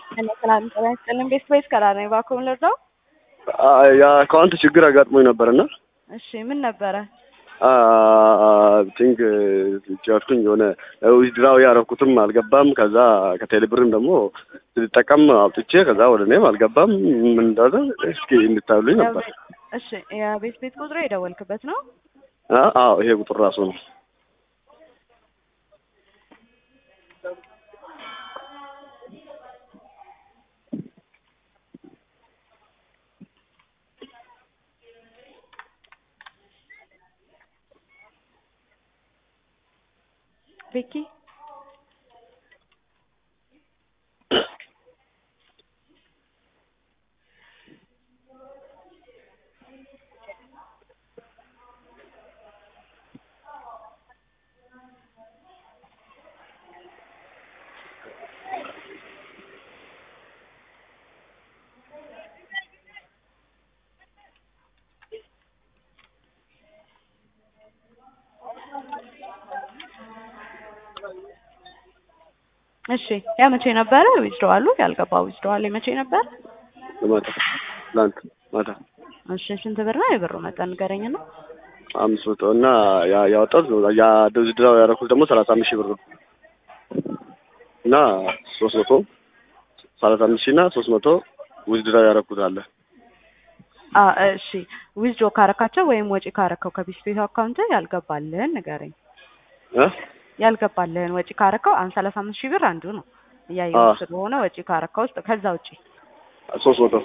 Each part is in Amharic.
ሰላም ጤና ይስጥልን። ቤት ቤት ከራ ነኝ እባክዎን ልርዳው? የአካውንት ችግር አጋጥሞኝ ነበርና እሺ ምን ነበረ? ቲንክ ጨርኩኝ የሆነ ዊዝድራው ያረኩትም አልገባም። ከዛ ከቴሌብርም ደግሞ ስጠቀም አውጥቼ ከዛ ወደ እኔም አልገባም። ምን እንዳለ እስኪ እንድታዩልኝ ነበር። እሺ የቤት ቤት ቁጥሩ የደወልክበት ነው? አዎ ይሄ ቁጥር ራሱ ነው። ቤኪ እሺ ያ መቼ ነበረ ዊዝድዋሉ? ያልገባው ዊዝድዋል መቼ ነበር? ማታ ትናንት ማታ እሺ ስንት ብር ነው የብሩ መጠን ንገረኝ ነው። አምስት መቶ እና ያ- ያወጣሁት ያ ዊዝድራው ያደረኩት ደግሞ ሰላሳ አምስት ሺህ ብር ነው እና ሶስት መቶ ሰላሳ አምስት ሺህ እና ሶስት መቶ ዊዝድራው ያደረኩት አለ። አ እሺ ዊዝድሮ ካረካቸው ወይም ወጪ ካረከው ከቢስ ቤት አካውንት ያልገባልህን ንገረኝ። እ ያልገባልህን ወጪ ካረከው አሁን ሰላሳ አምስት ሺህ ብር አንዱ ነው እያየሁ አዎ። ስለሆነ ወጪ ካረከው ውስጥ ከዛ ውጪ ሶስት መቶ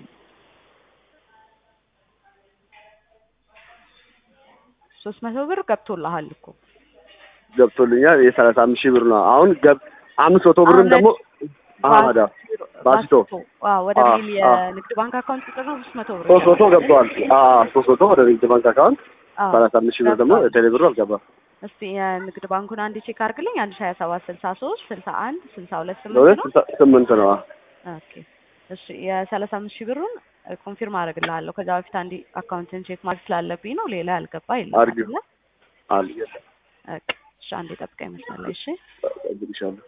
ሶስት መቶ ብር ገብቶልሃል እኮ ገብቶልኛል። የሰላሳ አምስት ሺህ ብር ነው አሁን ገብ አምስት መቶ ብርም አሁን ደግሞ አህመዳ ባስቶ አዎ ወደ አዎ፣ ሚል አዎ። የንግድ ባንክ አካውንት ቁጥር ነው ሶስት መቶ ብር ሶስት መቶ ገብተዋል። ሶስት መቶ ወደ ንግድ ባንክ አካውንት አዎ። ሰላሳ አምስት ሺህ ብር ደግሞ ገብቷል። ቴሌ ብሩ አልገባም። እስቲ የንግድ ባንኩን አንድ ቼክ አድርግልኝ። አንድ ሺህ ሀያ ሰባት ስልሳ ሶስት ስልሳ አንድ ስልሳ ሁለት ለሁለት ስምንት ነው። ስልሳ ስምንት ነው። ኦኬ እሺ የሰላሳ አምስት ሺህ ብሩን ኮንፊርም አደርግልሃለሁ። ከዛ በፊት አንድ አካውንትን ቼክ ማድረግ ስላለብኝ ነው። ሌላ ያልገባ የለም አድርጊው። አይደለ? አል በቃ እሺ አንዴ ጠብቀኝ መስመር ላይ እሺ። እግርሻለሁ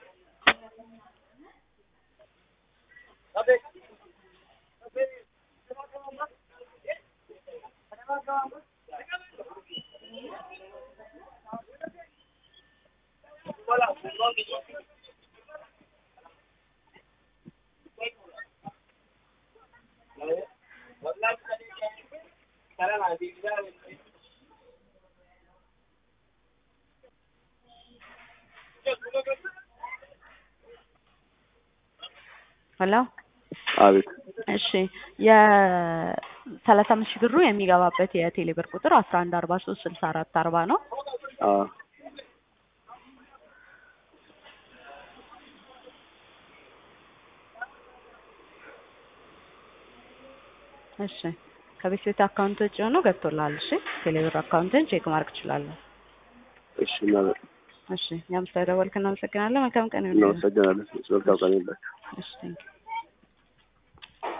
ሄሎ አቤት እሺ የሰላሳ አምስት ሺህ ብሩ የሚገባበት የቴሌ ብር ቁጥር አስራ አንድ አርባ ሶስት ስልሳ አራት አርባ ነው። አ እሺ ከቤት ቤት አካውንት ውጭ ሆኖ ገብቶልሃል። እሺ ቴሌ ብር አካውንትን ቼክ ማድረግ ትችላለህ። እሺ እናመ- እሺ እኛም ስለደወልክ እናመሰግናለን። መልካም ቀን ይሁንልህ። እናመሰግናለን። መልካም ቀን ይሁንላችሁ። እሺ ቴንኪው